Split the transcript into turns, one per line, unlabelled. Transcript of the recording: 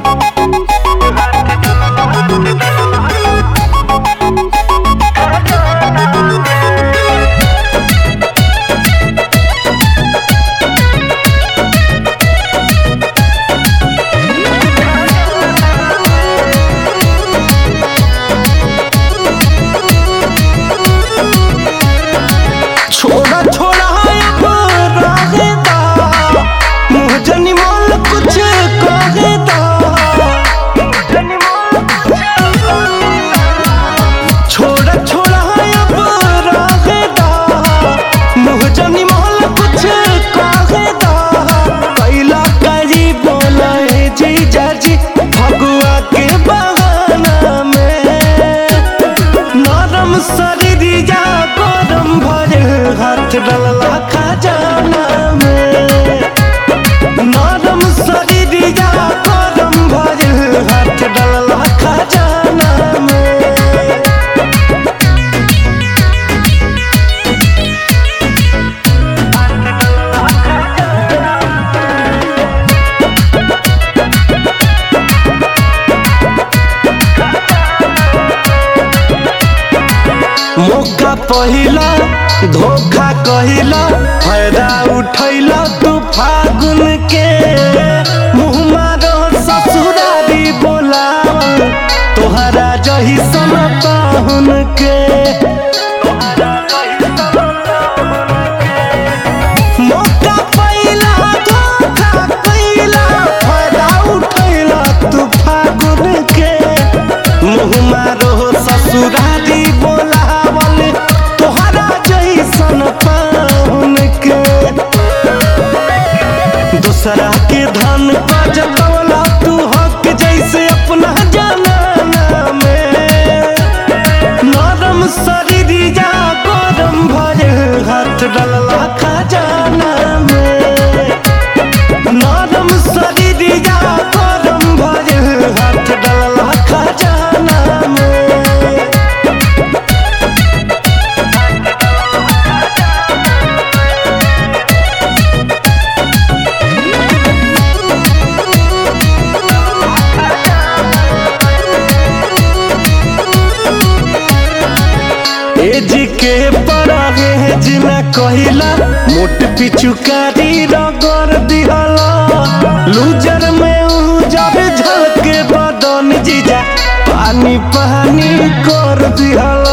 छोड़ा छोड़ा है अब रहे दा मुँह जनी मोल कुछ कहे दा छोड़ा छोड़ा है अब रहे दा मुँह जनी मोल कुछ कहे दा कैला करी बोला है जी जाजी भगुआ के बहाना में नरम शरीरिया गरम भरे हाथ डलला खजाना में नरम शरीरिया गरम भरे हाथ डलला खजाना में मौका पहिला धोखा कहिला फायदा उठैला तू फागुन के मुँह मारो ससुरारी बोलावल तोहरा जही सन पाहुन के मौका पहिला धोखा कहिला फायदा उठैला तू फागुन के मुँह मारो ससुरारी बोलावल तोहरा जैसन पाहुन के दूसरा के धन का जतवला तू हक जैसे अपना जाना में नरम शरीरिया गरम भरे हाथ डलला खजाना में नरम शरीरिया गरम भरे हाथ डलला खजाना में एज के परागे है जिना कहिला मोट पिचुकारी रगड़ दिहला लूजर में उजर झलके बदन जीजा पानी पानी कर दिहला